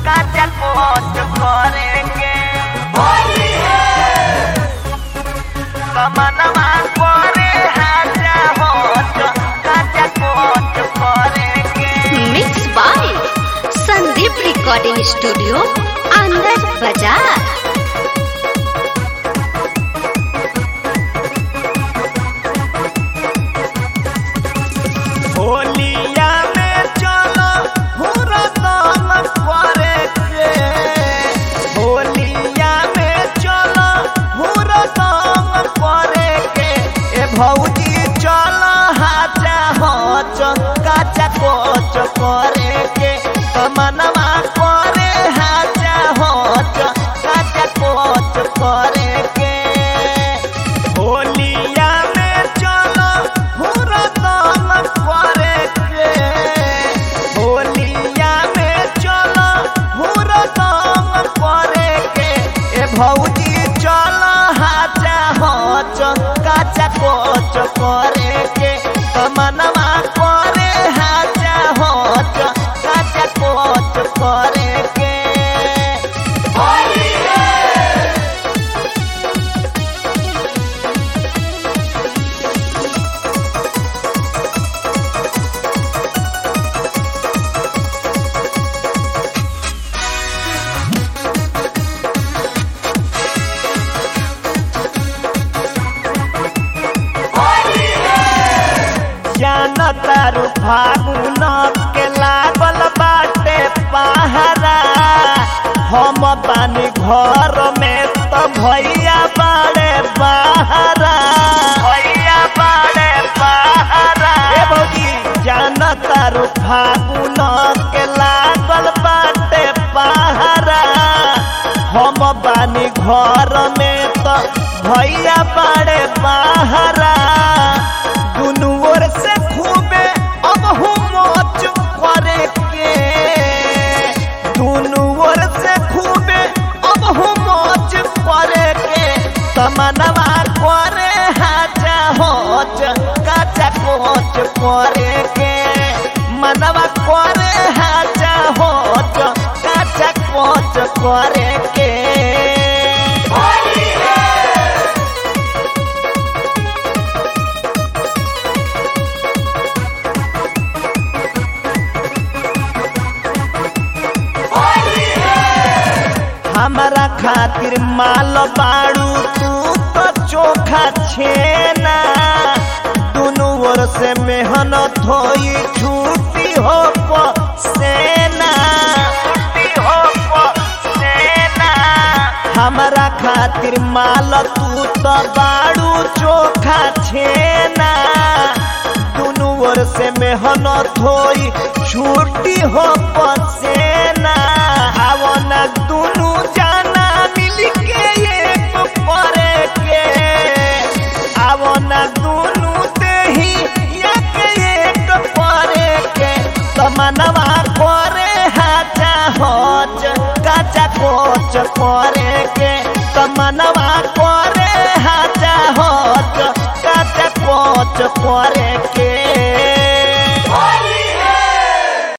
काचा कोच करे के कमनवा करे हाजा होच काचा कोच करे के mix by Sandeep recording studio अंदर बाजार होलिया में चलो हुरदम करे के होलिया में चलो हुरदम करे के ए भौजी चलो हाजा होच काचा कोच करे के कमनवा करे हाजा होच काचा कोच करे के होलिया में चलो हुरदम करे के होलिया में चलो हुरदम करे के ए भौजी चलो हाजा होच काचा कोच करे के कमनवा करे हाजा होच काचा कोच करे के जानतारू फागुन के लागल बाटे पहरा हम बानी घर में तो भैया बाड़े बहरा भैया बाड़े बहरा ए भौजी जानतारू फागुन के लागल बाटे पहरा हम बानी घर में तो भैया बाड़े बहरा दुनू ओर से खूबे अब मौज करे के दुनू ओर से खूबे अब मौज करे के तमनवा करे हाजा होच काचा कोच करे के मनवा करे हाजा होच काचा कोच करे के हमारा खातिर माल बाड़ू तू तो चोखा छेना दुनू ओर से मेहनत होई छुट्टी हो सेना हो सेना हमारा खातिर माल तू तो बाड़ू चोखा छेना दुनू ओर से मेहनत होई छुट्टी हो सेना आवो ना दुनू जाना मिल के एक करे के आवो ना दुनू देही एक एक करे के तमनवा करे हाजा होच काचा कोच करे के तमनवा करे हाजा होच काचा कोच करे के